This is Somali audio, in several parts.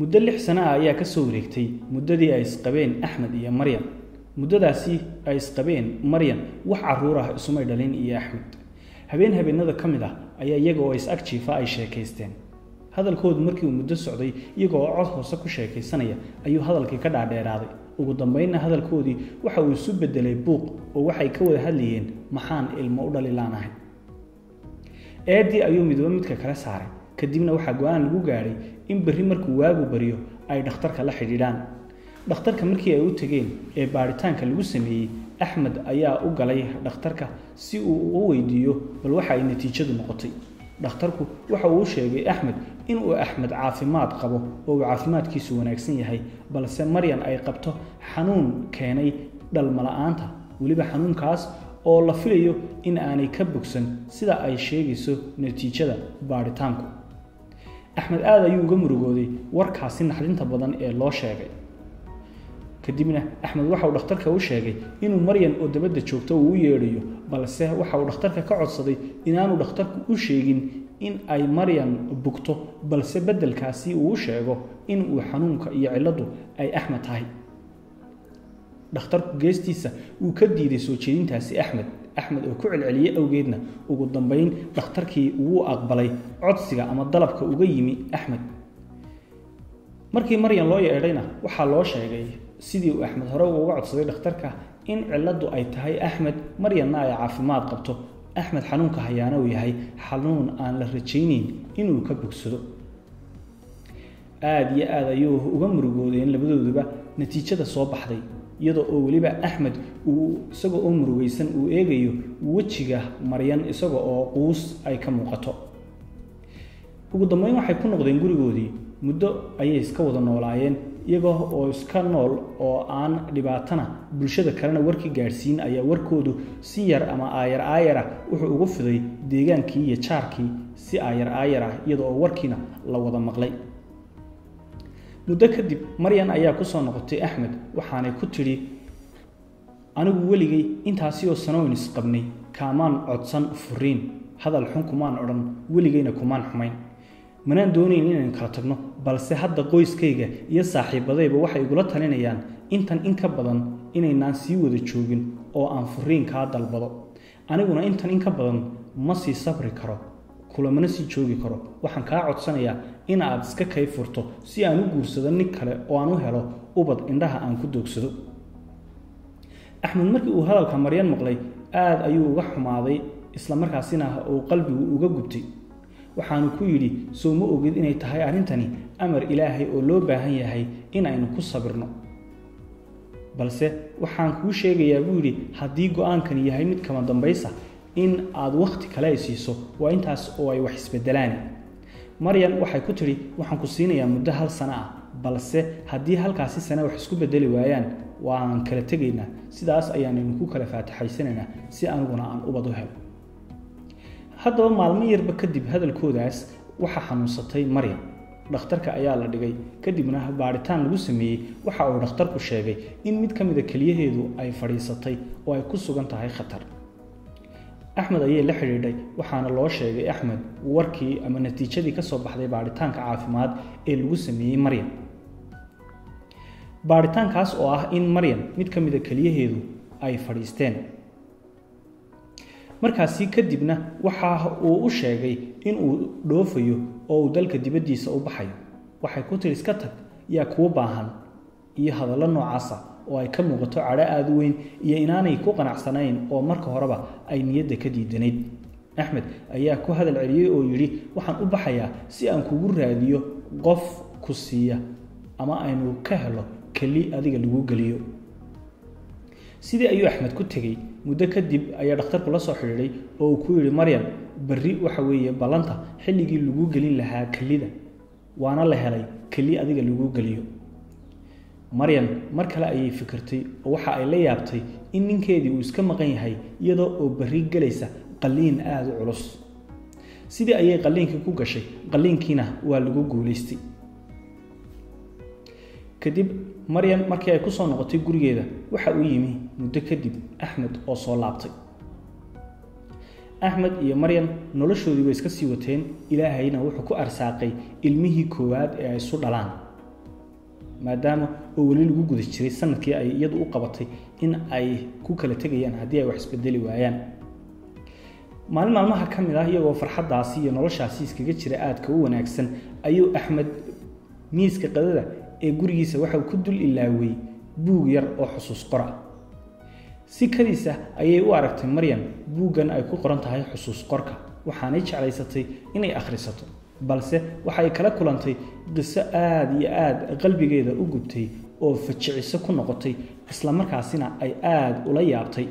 muddo lix sano ah ayaa ka soo wareegtay muddadii ay isqabeen axmed iyo maryan muddadaasi ay isqabeen maryan wax caruur ah isumay dhalin iyo axmed habeen habeenada ka mid ah ayaa iyaga oo is-ag jiifa ay sheekaysteen hadalkoodu markii uu muddo socday iyaga oo cod hoose ku sheekaysanaya ayuu hadalkii ka dhaadheeraaday ugu dambeynna hadalkoodii waxa uu isu bedelay buuq oo waxay ka wada hadlayeen maxaan ilmo u dhali laanahay eedii ayuu midba midka kale saaray kadibna waxaa go-aan lagu gaadhay in berri markuu waagu baryo ay dhakhtarka la xidhiidhaan dhakhtarka markii ay u tegeen ee baadhitaanka lagu sameeyey axmed ayaa u galay dhakhtarka si uu u weydiiyo bal waxa ay natiijadu noqotay dhakhtarku waxa uu u sheegay axmed inuu axmed caafimaad qabo oo uu caafimaadkiisu wanaagsan yahay balse maryan ay qabto xanuun keenay dhalmala-aanta weliba xanuunkaas oo la filayo in aanay ka bogsan sida ay sheegayso natiijada baadhitaanku axmed aad ayuu uga murugooday warkaasi naxdinta badan ee loo sheegay kadibna axmed waxa uu dhakhtarka u sheegay inuu maryan oo dabadda joogto uu u yeedhayo balse waxa uu dhakhtarka ka codsaday inaanu dhakhtarku u sheegin in ay maryan bugto balse beddelkaasi uu u sheego in uu xanuunka iyo cilladdu ay axmed tahay dhakhtarku geestiisa wuu ka diiday soo jeedintaasi axmed axmed oo ku celceliyey awgeedna ugu dambeyn dhakhtarkii wuu aqbalay codsiga ama dalabka uga yimi axmed markii maryan loo yeedhayna waxaa loo sheegay sidii uu axmed hore uga codsaday dhakhtarka in cilladdu ay tahay axmed maryanna ay caafimaad qabto axmed xanuunka hayaana uu yahay xanuun aan la rajaynayn inuu ka bogsado aada iyo aad ayuu uga murugoodeen labadooduba natiijada soo baxday iyadoo oo weliba axmed uu isaga oo murugaysan uu eegayo wejiga maryan isaga oo quus ay ka muuqato ugu dambeyn waxay ku noqdeen gurigoodii muddo ayay iska wada noolaayeen iyagoo oo iska nool oo aan dhibaatana bulshada kalena warkii gaadhsiin ayaa warkoodu si yar ama aayar aayarah wuxuu ugu fiday deegaankii iyo jaarkii si aayar aayar ah iyadoo oo warkiina la wada maqlay muddo kadib maryan ayaa ku soo noqotay axmed waxaanay ku tidhi anigu weligay intaasi oo sanoyn isqabnay kaamaan codsan furiin hadal xun kumaan odhan weligayna kumaan xumayn manaan doonayn inaynu kala tagno balse hadda qoyskayga iyo saaxiibadayba waxay igula talinayaan intan in ka badan inaynaan sii wada joogin oo aan furiin kaa dalbado aniguna intan in ka badan ma sii sabri karo kulamana sii joogi karo waxaan kaa codsanayaa in aad iska kay furto si aan u guursado nin kale oo aan u helo ubad indhaha aan ku doogsado axmed markii uu hadalka maryan maqlay aada ayuu uga xumaaday islamarkaasina uu qalbigu uga gubtay waxaanu ku yidhi soo ma ogid inay tahay arrintani amar ilaahay oo loo baahan yahay in aynu ku sabirno balse waxaan kuu sheegayaa buu yidhi haddii go-aankani yahay mid kama dambaysa in aad wakhti kale ay siiso waa intaas oo ay wax isbedelaan maryan waxay ku tidhi waxaan ku siinayaa muddo hal sano ah balse haddii halkaasi sane wax isku bedeli waayaan waan kala tegaynaa sidaas ayaanaynu ku kala faataxaysanaynaa si aniguna aan ubad u helo haddaba maalmo yarba kadib hadalkoodaas waxaa xanuunsatay maryan dhakhtarka ayaa la dhigay kadibna baadhitaan lagu sameeyey waxa uu dhakhtarku sheegay in mid ka mida keliyaheedu ay fadhiisatay oo ay ku sugan tahay khatar axmed ayay la xidhiidhay waxaana loo sheegay axmed warkii ama natiijadii ka soo baxday baadhitaanka caafimaad ee lagu sameeyey maryan baadhitaankaas oo ah in maryan mid ka mida keliyaheedu ay fadhiisteen markaasi kadibna waxa uu u sheegay inuu dhoofayo oo uu dalka dibaddiisa u baxayo waxay ku tiri iska tag yaa kuu baahan iyo hadallo noocaasa oo ay ka muuqato cadho aada u weyn iyo inaanay ku qanacsanayn oo marka horeba ay niyadda ka diidanayd axmed ayaa ku hadal celiyey oo yidhi waxaan u baxayaa si aan kugu raadiyo qof ku siiya ama aynu ka helo keli adiga lagu geliyo sidii ayuu axmed ku tegey muddo kadib ayaa dhakhtarku la soo xidhiidhay oo uu ku yidhi maryan berri waxa weeye ballanta xilligii lagu gelin lahaa kelida waana la helay keli adiga lagu geliyo maryan mar kale ayay fikirtay oo waxa ay la yaabtay in ninkeedii uu iska maqan yahay iyadoo oo berri gelaysa qalliin aada u culus sidii ayay qalliinkii ku gashay qalliinkiina waa lagu guulaystay kadib maryan markii ay ku soo noqotay gurigeeda waxa uu yimi muddo kadib axmed oo soo laabtay axmed iyo maryan noloshoodii bay iska sii wateen ilaahayna wuxuu ku arsaaqay ilmihii koowaad ee ay isu dhalaan maadaama oo weli lagu guda jiray sanadkii ay iyadu u qabatay in ay ku kala tegayaan haddii ay wax isbedeli waayaan maalin maalmaha ka mid ah iyagoo farxaddaasi iyo noloshaasi iskaga jira aadka u wanaagsan ayuu axmed miiska qadada ee gurigiisa waxauu ku dul ilaawey buug yar oo xusuus qora si kadiisa ayay u aragtay maryan buuggan ay ku qoran tahay xusuus qorka waxaanay jeclaysatay inay akhrisato balse waxay kala kulantay qiso aada iyo aada qalbigeeda u gubtay oo fajiciso ku noqotay islamarkaasina ay aada ula yaabtay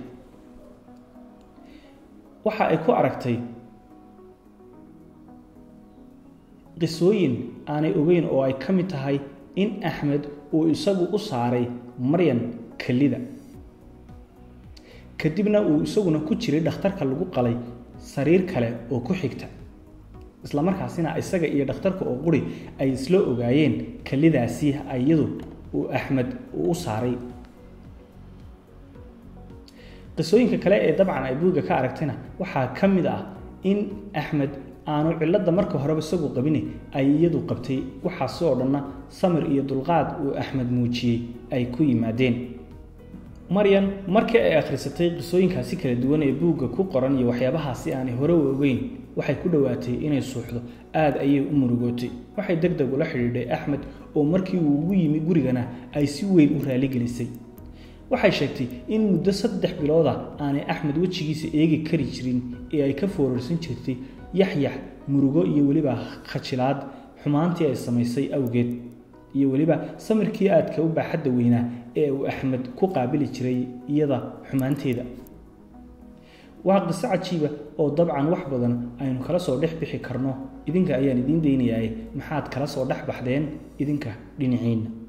waxa ay ku aragtay qisooyin aanay ogeyn oo ay ka mid tahay in axmed uu isagu u saaray maryan kelida kadibna uu isaguna ku jiray dhakhtarka lagu qalay sariir kale oo ku xigta islamarkaasina isaga iyo dhakhtarka oo quri ay isla ogaayeen kelidaasi iyadu uu axmed uu u saaray qisooyinka kale ee dabcan ay buugga ka aragtayna waxaa ka mid ah in axmed aanu cilladda marka horeba isagu qabine ay iyadu qabtay waxaasi oo dhanna samir iyo dulqaad uu axmed muujiyey ay ku yimaadeen maryan markii ay akhrisatay qisooyinkaasi kala duwan ee buugga ku qoran iyo waxyaabahaasi aanay hore u ogeyn waxay ku dhowaatay inay suuxdo aada ayay u murugootay waxay deg deg ula xidhiidhay axmed oo markii uu ugu yimi gurigana ay si weyn u raaligelisay waxay sheegtay in muddo saddex bilooda aanay axmed wejigiisa eegi kari jirin ee ay ka foorarsan jirtay yaxyax murugo iyo weliba khajilaad xumaantii ay samaysay awgeed iyo weliba samirkii aadka u baaxadda weynaa ee uu axmed ku qaabili jiray iyada xumaanteeda waa qiso cajiiba oo dabcan wax badan aynu kala soo dhex bixi karno idinka ayaan idiin daynayaa maxaad kala soo dhex baxdeen idinka dhinaciinna